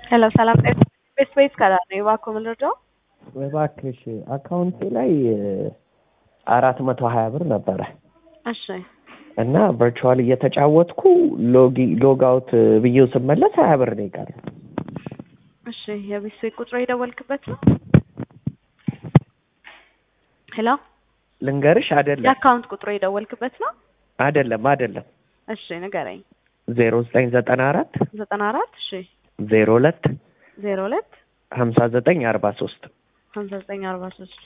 ሄሎ ሰላም ቤት ቤት ከላ ነው እባክዎ ምን ልርዳው? እባክሽ አካውንቴ ላይ አራት መቶ ሀያ ብር ነበረ እሺ እና ቨርቹዋል እየተጫወትኩ ሎጊ ሎግ አውት ብዬው ስመለስ ሀያ ብር ነው የቀረው። እሺ የቤት ቤት ቁጥሩ የደወልክበት ነው? ሄሎ ልንገርሽ አይደለም የአካውንት ቁጥሩ የደወልክበት ነው? አይደለም አይደለም እሺ ንገረኝ። ዜሮ ዘጠኝ ዘጠና አራት ዘጠና አራት እሺ ዜሮ ሁለት ዜሮ ሁለት ሀምሳ ዘጠኝ አርባ ሶስት ሀምሳ ዘጠኝ አርባ ሶስት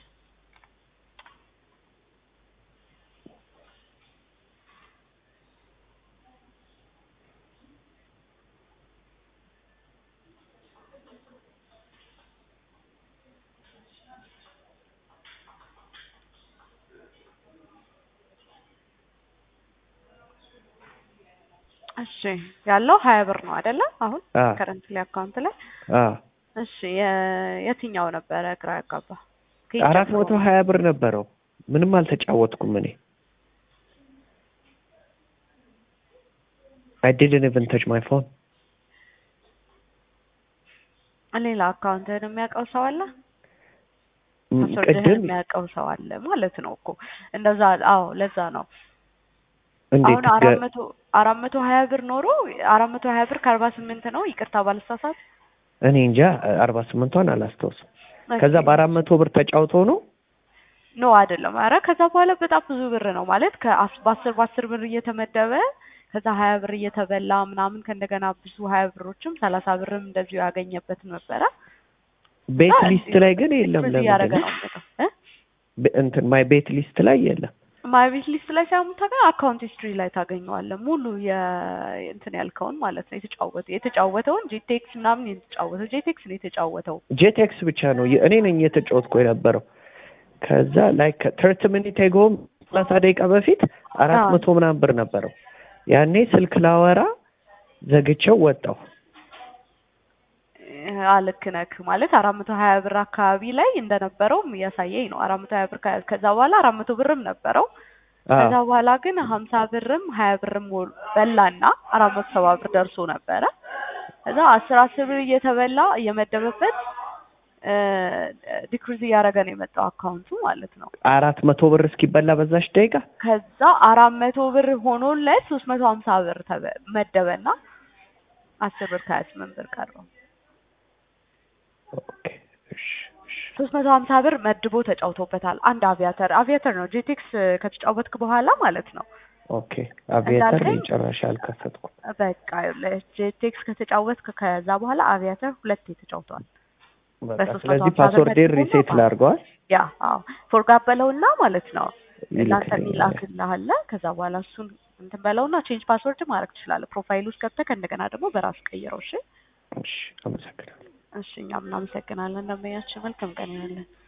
እሺ ያለው ሀያ ብር ነው አይደለ? አሁን አ ከረንትሊ አካውንት ላይ አ እሺ የ- የትኛው ነበረ ግራ ያጋባ? ከየት አራት ጀምሮ መቶ ነው? ሀያ ብር ነበረው። ምንም አልተጫወትኩም እኔ I didn't even touch my phone. ሌላ አካውንትህን የሚያውቀው ሰው አለ? ም- ፓስወርድህን ቅድም የሚያውቀው ሰው አለ ማለት ነው እኮ እንደዛ። አዎ ለዛ ነው እንዴት አሁን አራት ገ- መቶ አራት መቶ ሀያ ብር ኖሮ አራት መቶ ሀያ ብር ከአርባ ስምንት ነው ይቅርታ ባልሳሳት። እኔ እንጃ አርባ ስምንቷን አላስታውስም። ከዛ በአራት መቶ ብር ተጫውተው ነው ኖ አይደለም። አረ ከዛ በኋላ በጣም ብዙ ብር ነው ማለት ከአስ- በአስር በአስር ብር እየተመደበ ከዛ ሀያ ብር እየተበላ ምናምን ከእንደገና ብዙ ሀያ ብሮችም ሰላሳ ብርም እንደዚሁ ያገኘበት ነበረ። ቤት እና ሊስት ላይ ግን የለም። ዲክሪዝ እያደረገ ለምንድን ነው ነው የሚመጣው እ ቤ- እንትን ማይ ቤት ሊስት ላይ የለም። ማይ ቤት ሊስት ላይ ሳይሆን ታገኝ አካውንት ሂስትሪ ላይ ታገኘዋለህ። ሙሉ የ- እንትን ያልከውን ማለት ነው የተጫወተ የተጫወተውን ጄቴክስ ምናምን የተጫወተው ጄቴክስ ነው የተጫወተው። ጄቴክስ ብቻ ነው የ- እኔ ነኝ የተጫወትኩ የነበረው። ከዛ ላይ ከትርት ሚኒት ጎም ሰላሳ ደቂቃ በፊት አራት አዎ። መቶ ምናምን ብር ነበረው። ያኔ ስልክ ላወራ ዘግቼው ወጣሁ። አልክ ነክ ማለት አራት መቶ ሀያ ብር አካባቢ ላይ እንደነበረውም እያሳየኝ ነው። አራት መቶ ሀያ ብር ከ- ከዛ በኋላ አራት መቶ ብርም ነበረው። ከዛ አዎ በኋላ ግን ሀምሳ ብርም ሀያ ብርም ሞል- በላና አራት መቶ ሰባ ብር ደርሶ ነበረ። ከዛ አስር አስር ብር እየተበላ እየመደበበት ዲክሪዝ እያደረገ ነው የመጣው አካውንቱ ማለት ነው። አራት መቶ ብር እስኪበላ በዛች ደቂቃ ከዛ አራት መቶ ብር ሆኖለት ሶስት መቶ ሀምሳ ብር ተበ- መደበና አስር ብር ከሀያ ስምንት ብር ቀረው። ኦኬ፣ እሺ፣ እሺ። ሶስት መቶ ሀምሳ ብር መድቦ ተጫውቶበታል። አንድ አቪያተር አቪያተር ነው ጄቴክስ ከተጫወትክ በኋላ ማለት ነው። ኦኬ አቪዬተር እንዳልከኝ ጭራሽ አልከፈትኩም። በቃ ጄቴክስ ከተጫወትክ ከዛ በኋላ አቪያተር ሁለቴ ተጫውተዋል። በቃ በሶስት መቶ ስለዚህ ሀምሳ ብር ፓስወርዴን መድቦ ሪሴት ነው ላድርገዋል። ያ አዎ ፎርጋት በለውና ማለት ነው ለአንተ ይልክልኛል። የሚላክልህ አለ። ከዛ በኋላ እሱን እንትን በለውና ቼንጅ ፓስወርድ ማድረግ ትችላለህ። ፕሮፋይል ውስጥ ገብተህ ከእንደገና ደግሞ በራስ ቀይረው። እሺ እሺ፣ አመሰግናለሁ። እሺ፣ እኛም እናመሰግናለን። ደንበኛችን መልካም ቀን ይሆንልን።